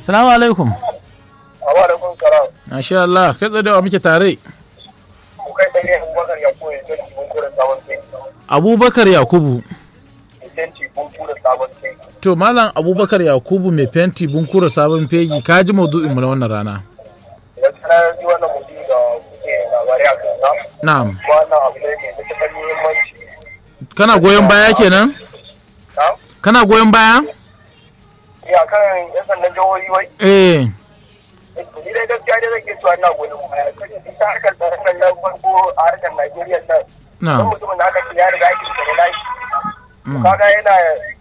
salamu alaikum Awa da kun kara, masha Allah kai tsaye da wa muke tare ku kai tsaye Abubakar ya koya don mun kura sabon kai. abubakar yakubu Intanci mun kura sabon kai. to malam abubakar yakubu mai fenti bunkura sabon fegi ka ji maudu'in mu na wannan rana Gaskiya na ji wannan mutum da kuke labarai a kan sa. na'am Wannan abu ne mai matuƙar muhimmanci. kana goyon baya kenan Na? kana goyon baya Ya kan yan sandan jihohi wai. eh Ni dai gaskiya dai zai cewa ina goyon baya. Kaje ita harkar tsaron nan na farko a harkar Najeriya nan. Don na'am mutumin da aka ce ya riga ake da lashi. Mm. Kaga yana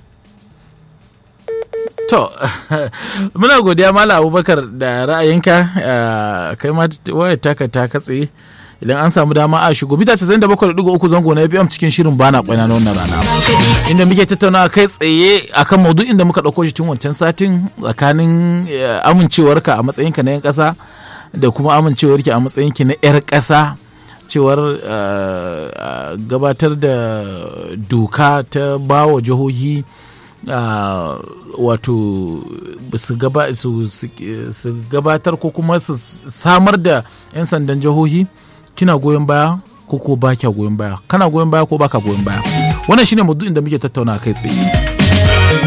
To, muna godiya Malam Abubakar da ra'ayinka eh, kai ma wayar taka ta katse idan an samu dama a shigo mita 97.3 zango na FM cikin shirin bana kwana na wannan rana. Inda muke tattaunawa kai tsaye akan maudu'in da muka ɗauko shi tun wancan satin tsakanin eh, amincewarka a matsayinka na 'yan ƙasa da kuma amincewarki a matsayinki na 'yar ƙasa cewar eh, eh, gabatar da doka ta bawa jihohi uh, wato su, gaba, su, su, su gabatar ko kuma su samar da 'yan sandan jihohi kina goyon baya ko ko ba kya goyon baya kana goyon baya ko baka goyon baya wannan shine maudu'in da muke tattauna kai tsaye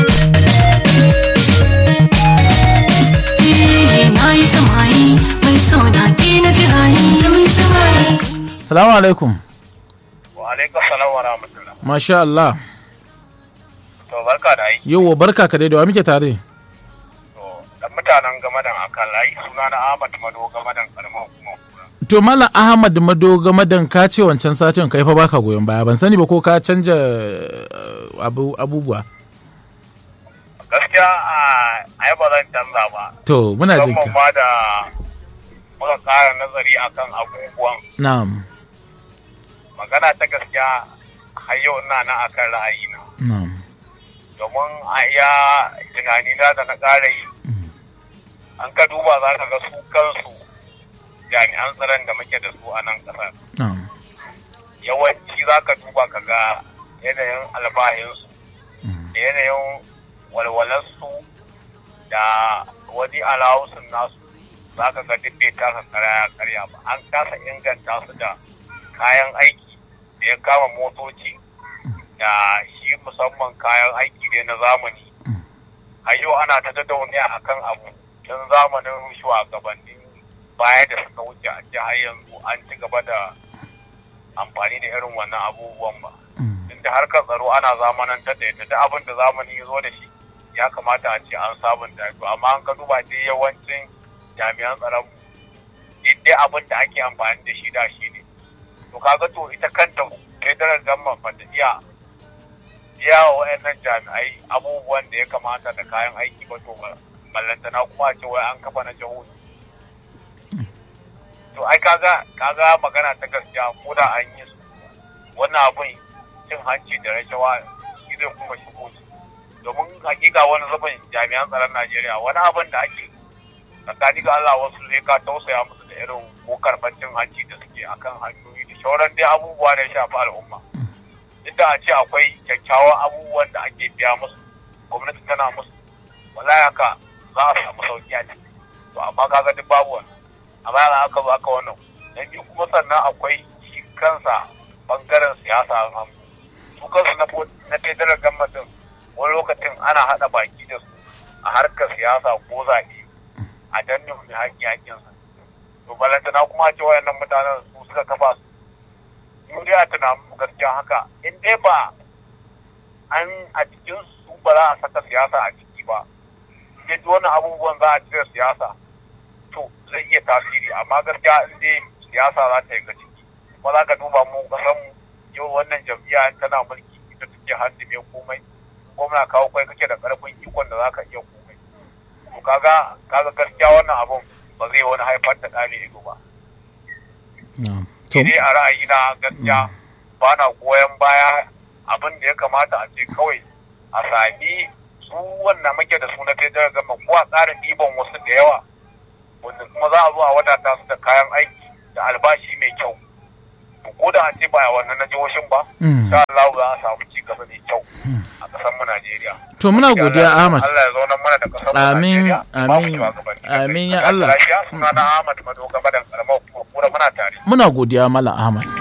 na yi samayi mai so na ke na jirayi zaman samayi salamu alaikum wa alaikar salam wa rahmatullah. masha Allah To barka da aiki. yau barka ka dai da wa muke tare To dan mutanen gamadan akan layi suna na Ahmad Mado gamadan karamar hukumar kura. to malam ahmad madoga madan ka ce wancan satin kai fa baka goyon baya ban sani ba ko ka canja uh, abu, abubuwa Gaskiya a ai ba zan canza ba. to muna jinka Musamman ma da muka ƙara nazari akan abubuwan na'am magana ta gaskiya har yau ina nan akan ra'ayina. na'am Domin a iya tunanina da na ƙara yi an ka duba za ka ga su kansu jami'an tsaron da muke da su a nan ƙasar. na'am yawanci za ka duba ka ga yanayin albahinsu da yanayin walwalarsu da wani alawusun nasu za ka ga duk bai kasa karaya karya ba an kasa inganta su da kayan aiki da ya kama motoci da shi musamman kayan aiki ne na zamani a yau ana ta tattauniya a kan abu tun zamanin shugabannin baya da suka wuce a ce har yanzu an ci gaba da amfani da irin wannan abubuwan ba inda harkar tsaro ana zamanantar da ita duk abin da zamani ya zo da shi ya kamata a ce an sabunta to amma an ka duba dai yawancin jami'an tsaron duk dai abin da ake amfani da shi da shi ne to kaga to ita kanta federal government ba ta iya biya wa wayannan jami'ai abubuwan da ya kamata da kayan aiki ba to ballantana kuma a ce wai an kafa na jihohi to ai kaga kaga magana ta gaskiya ko da an yi su wannan abin cin hanci da rashawa shi zai kuma shigo su domin hakika wani zubin jami'an tsaron Najeriya wani abin da ake tsakani ga Allah wasu zai ka tausaya musu da irin ko karɓar cin hanci da suke akan hanyoyi da shauran dai abubuwa da ya shafi al'umma duk da a ce akwai kyakkyawan abubuwan da ake biya musu gwamnati tana musu wallahi haka za a samu sauki a ciki to amma kaga duk babu wani amma yana aka zo aka wannan na biyu kuma sannan akwai shi kansa bangaren siyasa a hannu su kansu na na federal government din wani lokacin ana haɗa baki da su a harkar siyasa ko zaɓe a danne mai haƙƙi haƙƙinsa to balantana kuma a ce wayannan mutanen su suka kafa su mu dai a tunanin gaskiya haka in dai ba an a cikin su ba za a saka siyasa a ciki ba in dai wani abubuwan za a cire siyasa to zai iya tasiri amma gaskiya in dai siyasa za ta yi ga ciki kuma za ka duba mu kasan yau wannan jam'iyya tana mulki ita take handime komai gwamna kawo kai kake da karfin ikon da za ka iya komai to kaga kaga gaskiya wannan abun ba zai wani haifar da ɗani ido ba ni a ra'ayina gaskiya ba na goyon baya abin da ya kamata a ce kawai a sami su wannan muke da su na federal gama ko a tsarin ɗiban wasu da yawa wanda kuma za a zo a wadata su da kayan aiki da albashi mai kyau to ko da an ce ba a wannan na jihohin ba Mm. insha Allah za a samu ci gaba mai kyau a ƙasar mu Najeriya to muna godiya Ahmad Allah ya zauna mana da ƙasar mu Amin, Najeriya ba mu amin, shugabanni. amin ya Lafiya, Allah. Lafiya suna na Ahmad Mado gaba da karamar kuma muna tare muna godiya Malam Ahmad